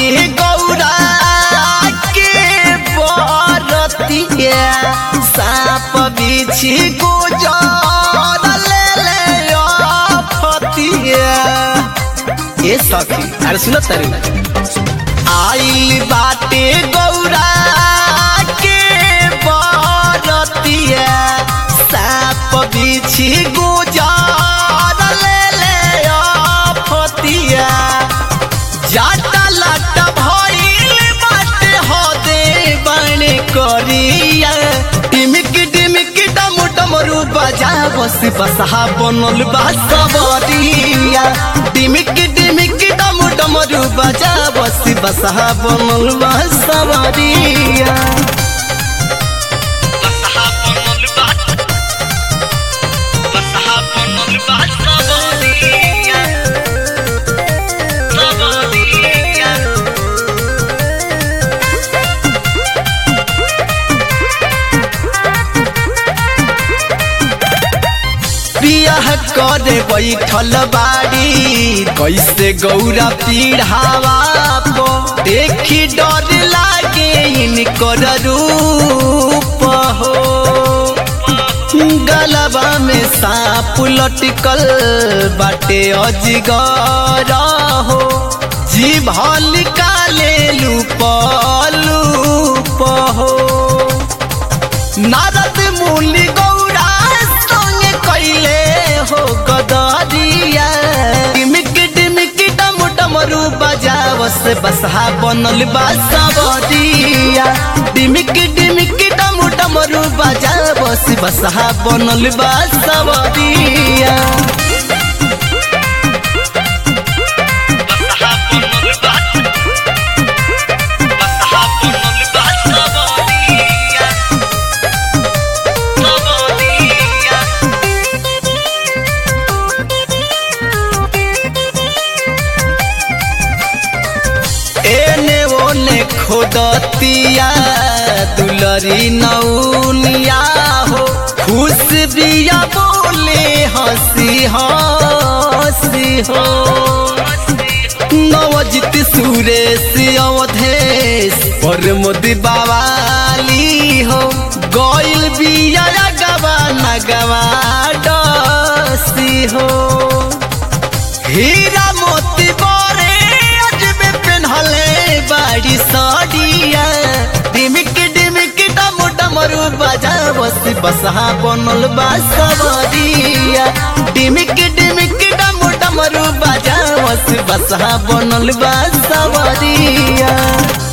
बाटे गौरा के बरतिया साप बिछी गुजर ले ले फतिया ए सखी अरे सुन तारी आइल बाटे गौरा के बरतिया साप बिछी गुजर ले ले फतिया जाटा लाटा भइल बाटे हो दे बने करिया टिमिक टिमिक डम डमरू बजा बस बसहा बनल बा सबरिया टिमिक टिमिक डम डमरू बजा बस बसहा बनल बा सबरिया बसहा बनल बा बसहा बनल बा सबरिया सबरिया बियाह करे बैठल बाड़ी कैसे गौरा पीढ़ावा पो देखी डर लागे इनकर रूप हो गलबा में सांप लटकल बाटे अजगर हो जीभ निकाले लूप लूप हो नारद मुनि गौरा संगे कैले हो गदरिया टिमिक टिमिक डम डमरू बजावस बसहा बनल बा सबरिया टिमिक टिमिक डम डमरू बजावस बसहा बनल बा सबरिया बसहा बनल बा बसहा बनल बा सबरिया सबरिया एने ओने खोदतिया दुलरी नौनिया हो खुश बिया बोले हंसी हंसी हो नवजित सुरेश अवधेश पर मोदी बावाली हो गइल बिया गवा नगवा डसी हो हीरा मोती बोरे अजबे पेन्हले बाड़ी साड़िया डिमिक डिमिक डम डमरू बजा बस बसहा बनल बा सबरिया डिमिक डिमिक डम डमरू बजा बस बसहा बनल बा सबरिया